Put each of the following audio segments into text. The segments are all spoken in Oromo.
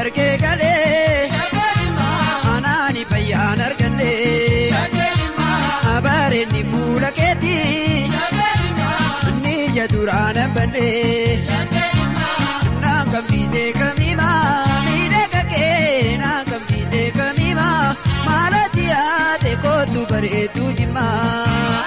argee galee anaani fayyaan argadhe abaareenni fuula keetii inni ija duraan banne naan qabsiisee kamiimaa miidhaga kee naan qabsiisee kamiimaa maalati yaate kootu bareedu jimmaa.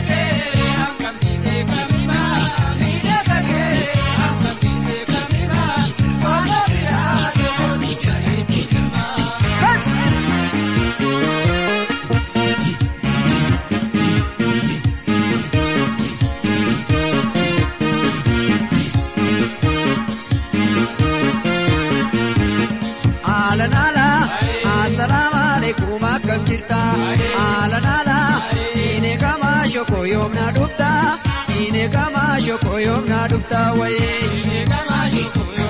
Aalanala, assalaamu alaikum akkam jirta? Aalanala, siinee kamaa shoko yoom na dhufta? Siinee kamaa shoko yoom na dhufta wayii?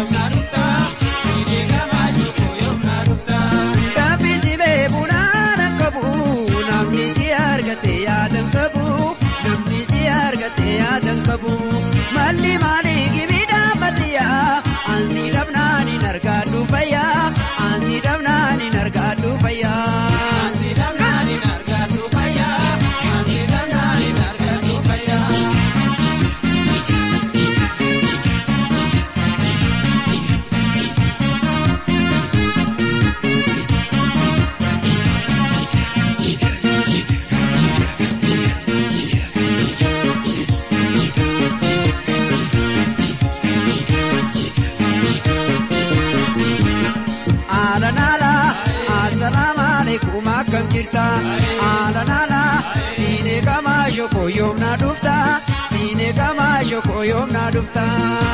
Gabbisi beeku naana qabu, namni si argate yaadan qabu, namni si argate yaadan qabu. Malli maali gibi dhaabbatiyyaa, ansi dhabnaan hin argaadhu fayyaa, ansi dhabnaan hin argaadhu fayyaa. Aalanala, assalaamu alaikum akkam jirta? Aalanala, siinee kamaa shoko yoom na dhufta? Siinee kamaa shoko yoom na dhufta?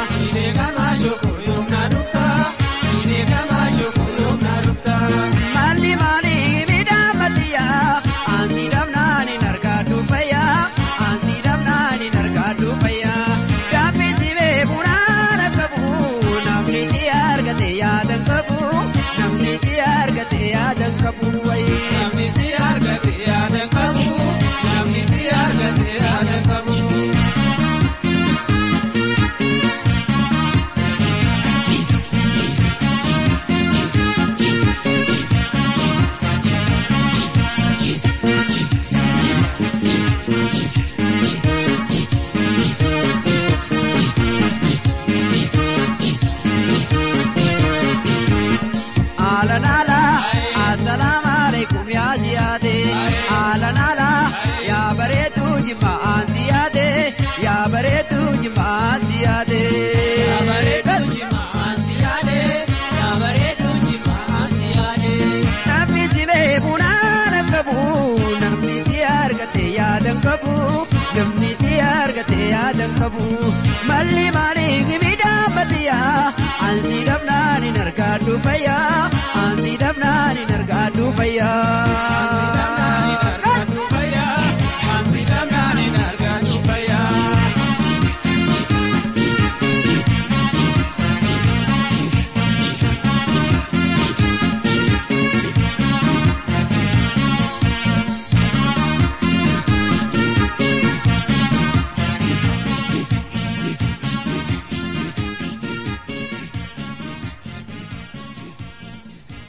Malli maali midhaamatiyaa? Ansi dhabnaan hin argaadhu fayyaa, ansi dhabnaan hin argaadhu fayyaa. Gabbisi beeku naana qabu, namni si argate yaadan qabu, namni si argate yaadan qabu wayii. Aalanala, assalaamu alaikum yaa ziyaade. Aalanala, yaa bareedu jimma aan ziyaade. Yaa bareedu jimma aan ziyaade. Namni si beeku naana qabu, namni si argate yaadan qabu, namni si argate yaadan qabu. Malli maali gibi dhaabbatiyyaa, ansi dhabnaan hin argaadhu fayyaa, ansi dhabnaan hin argaadhu fayyaa.